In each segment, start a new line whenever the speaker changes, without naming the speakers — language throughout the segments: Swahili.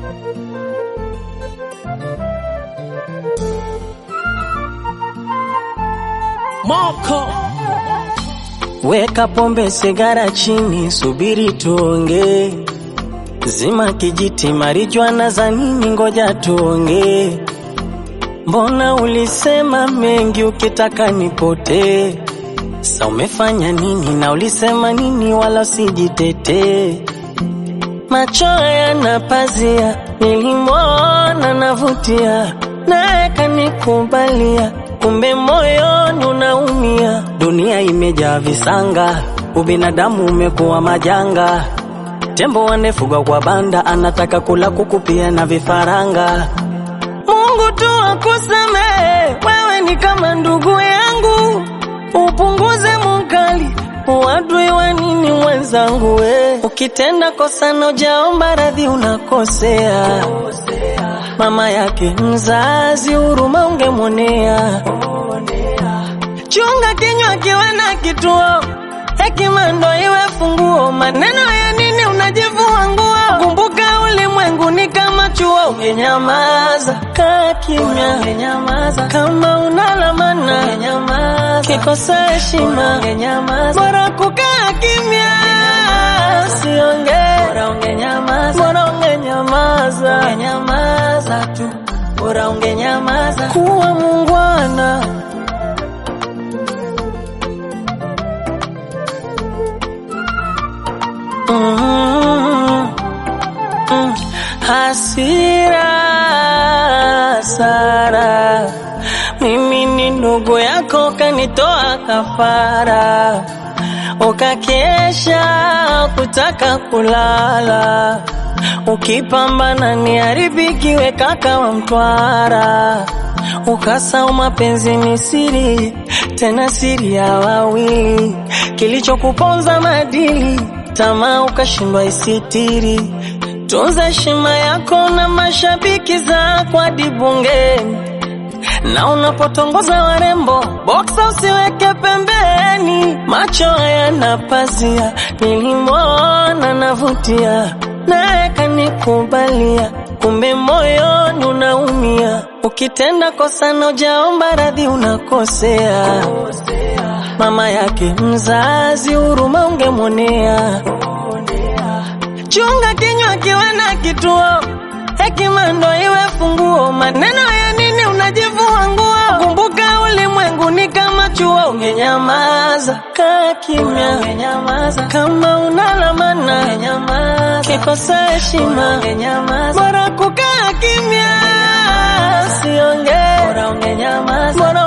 Moko
Weka pombe sigara chini, subiri tuongee. Zima kijiti, marijuana za nini? Ngoja tuongee. Mbona ulisema mengi ukitaka nipotee? Sa umefanya nini na ulisema nini? Wala usijitetee. Macho yana pazia, nilimwona navutia, naye kanikubalia, kumbe moyoni unaumia. Dunia imejaa visanga, ubinadamu umekuwa majanga. Tembo wanefugwa kwa banda, anataka kula kuku pia na vifaranga. Mungu tu akusamehe, wewe ni kama ndugu yangu, upunguze mukali uadui wa nini mwenzangu we. Ukitenda kosa na ujaomba radhi unakosea. Mama yake mzazi huruma ungemwonea. Chunga kinywa kiwe na kituo, hekima ndo iwe funguo. Maneno ya nini unajivua nguo? Kumbuka ulimwengu ni kama chuo, ungenyamaza kaa kimya, ungenyamaza kama unalamana, ungenyamaza kikosa heshima, ungenyamaza bora kukaa kimya, usiongee, bora ungenyamaza, bora ungenyamaza, ungenyamaza tu, bora ungenyamaza, kuwa mungwana. Mm, mm, hasira Sara, mimi ni ndugu yako, kanitoa kafara, ukakesha kutaka kulala, ukipambana ni haribikiwe kaka wa Mtwara, ukasau mapenzi ni siri, tena siri ya wawili, kilichokuponza madili tamaa ukashindwa isitiri. Tunza heshima yako na mashabiki zako hadi bungeni, na unapotongoza warembo boksa usiweke pembeni. Macho hayana pazia, nilimwona navutia, naye kanikubalia, kumbe moyoni unaumia. Ukitenda kosa na ujaomba radhi unakosea. Mama yake mzazi huruma ungemwonea. Chunga kinywa kiwe na kituo, hekima ndo iwe funguo. Maneno ya nini unajivua nguo? Kumbuka ulimwengu ni kama chuo, ungenyamaza kaa kimya, ungenyamaza kama unalamana, ungenyamaza kikosa heshima, ungenyamaza bora kukaa kimya, usiongee, bora ungenyamaza, bora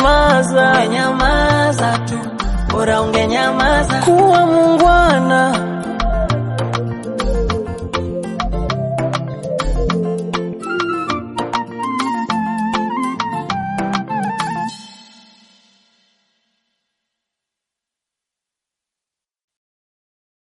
ungenyamaza, ungenyamaza tu, bora ungenyamaza, kuwa mungwana.